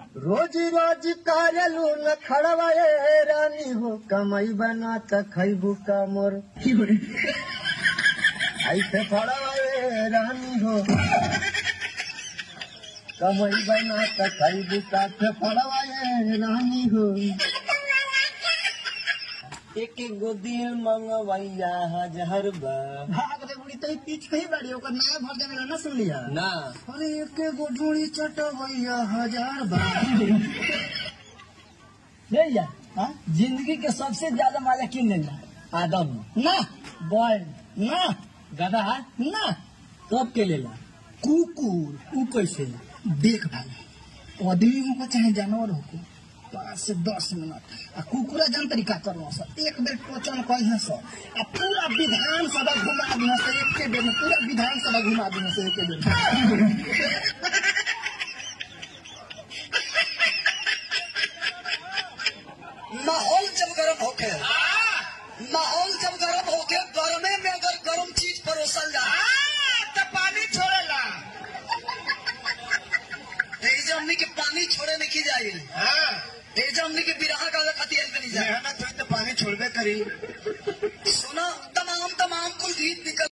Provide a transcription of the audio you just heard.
रोज रोज कायलू न खड़वाए रानी हो कमाई बना त खैबू का मोर ऐसे खड़वाए रानी हो कमाई बना त खैबू का से फड़वाए रानी हो एक गोदी मंगवैया हजार बा भाग रे बुढ़ी तई पीछे ही बाड़ी ओकर नया भर देवे ना सुन लिया ना अरे एक गो ढूंढी चटवैया हजार बा भैया हाँ? जिंदगी के सबसे ज्यादा मजा किन लेना आदम ना बैल ना गधा ना सब के लेला कुकुर उ कैसे देख भाई आदमी हो चाहे जानवर हो पाँच से दस मिनट आ कुकुरा जान तरीका करो सर एक बेर टोचन कही सर आ पूरा विधान सभा घुमा दी सर एक बेर में पूरा विधान सभा घुमा दी सर एक बेर में माहौल जब गर्म होके माहौल जब गर्म होके गर्मे में अगर गर्म चीज परोसल जाए तो पानी छोड़ेला तेज हमनी के पानी छोड़े नहीं की जाए तेज हमनी के बिरहा का खतिया नहीं जाए मेहनत हुई तो पानी छोड़बे करी सुना तमाम तमाम कुल गीत निकल